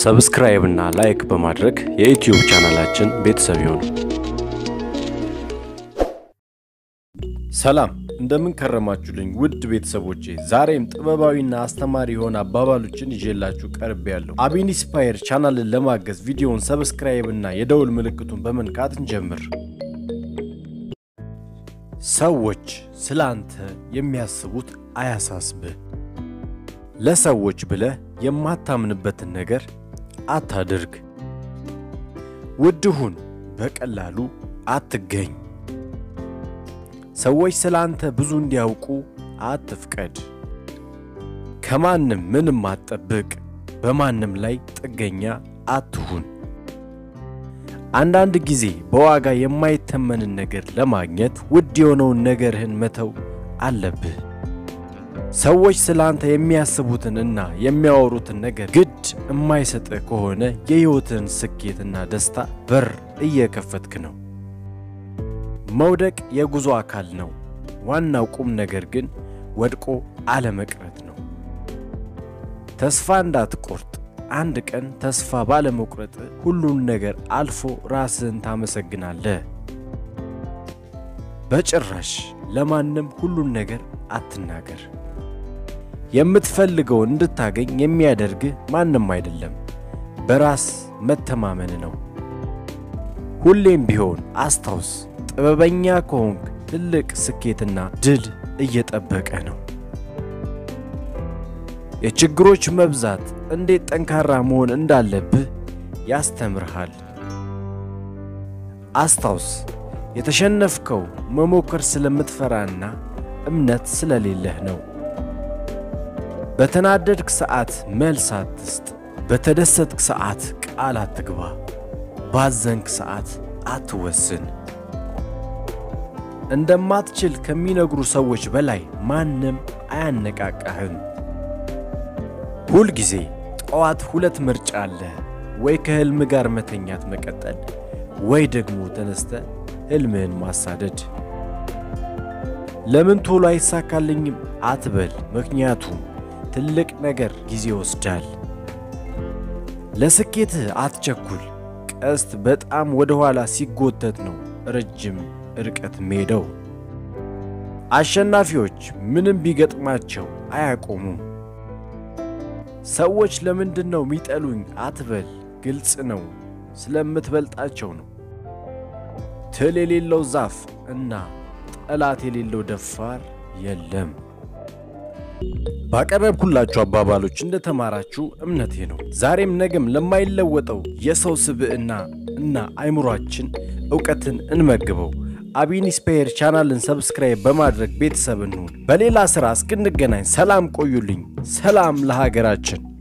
ሰብስክራይብ እና ላይክ በማድረግ የዩትዩብ ቻናላችን ቤተሰብ ይሁኑ። ሰላም እንደምን ከረማችሁልኝ ውድ ቤተሰቦቼ፣ ዛሬም ጥበባዊና አስተማሪ የሆነ አባባሎችን ይዤላችሁ ቀርብ ያለሁ። አቢኒስፓየር ቻናልን ለማገዝ ቪዲዮውን ሰብስክራይብ እና የደውል ምልክቱን በመንካት እንጀምር። ሰዎች ስለ አንተ የሚያስቡት አያሳስብህ። ለሰዎች ብለህ የማታምንበትን ነገር አታድርግ። ውድ ሁን፣ በቀላሉ አትገኝ። ሰዎች ስለ አንተ ብዙ እንዲያውቁ አትፍቀድ። ከማንም ምንም አትጠብቅ። በማንም ላይ ጥገኛ አትሁን። አንዳንድ ጊዜ በዋጋ የማይተመንን ነገር ለማግኘት ውድ የሆነውን ነገርህን መተው አለብህ። ሰዎች ስለ አንተ የሚያስቡትን እና የሚያወሩትን ነገር ግድ የማይሰጥህ ከሆነ የሕይወትን ስኬትና ደስታ በር እየከፈትክ ነው። መውደቅ የጉዞ አካል ነው። ዋናው ቁም ነገር ግን ወድቆ አለመቅረት ነው። ተስፋ እንዳትቆርጥ። አንድ ቀን ተስፋ ባለመቁረጥ ሁሉን ነገር አልፎ ራስህን ታመሰግናለህ። በጭራሽ ለማንም ሁሉን ነገር አትናገር። የምትፈልገውን እንድታገኝ የሚያደርግህ ማንም አይደለም፣ በራስ መተማመን ነው። ሁሌም ቢሆን አስታውስ፣ ጥበበኛ ከሆንክ ትልቅ ስኬትና ድል እየጠበቀ ነው። የችግሮች መብዛት እንዴት ጠንካራ መሆን እንዳለብህ ያስተምርሃል። አስታውስ፣ የተሸነፍከው መሞከር ስለምትፈራና እምነት ስለሌለህ ነው። በተናደድክ ሰዓት መልስ አትስጥ። በተደሰትክ ሰዓት ቃል አትግባ። ባዘንክ ሰዓት አትወስን። እንደማትችል ከሚነግሩ ሰዎች በላይ ማንም አያነቃቃህም። ሁል ጊዜ ጠዋት ሁለት ምርጫ አለ። ወይ ከሕልም ጋር መተኛት መቀጠል፣ ወይ ደግሞ ተነስተ ሕልምህን ማሳደድ። ለምን ቶሎ አይሳካልኝም አትበል፣ ምክንያቱም ትልቅ ነገር ጊዜ ይወስዳል። ለስኬትህ አትቸኩል። ቀስት በጣም ወደ ኋላ ሲጎተት ነው ረጅም ርቀት ሜደው። አሸናፊዎች ምንም ቢገጥማቸው አያቆሙም። ሰዎች ለምንድን ነው የሚጠሉኝ አትበል፣ ግልጽ ነው፣ ስለምትበልጣቸው ነው። ትል የሌለው ዛፍ እና ጠላት የሌለው ደፋር የለም። ባቀረብኩላችሁ አባባሎች እንደተማራችሁ እምነቴ ነው። ዛሬም ነገም ለማይለወጠው የሰው ስብዕና እና አይምሯችን እውቀትን እንመግበው። አቢኒስፓየር ቻናልን ሰብስክራይብ በማድረግ ቤተሰብ እንሁን። በሌላ ሥራ እስክንገናኝ ሰላም ቆዩልኝ። ሰላም ለሀገራችን።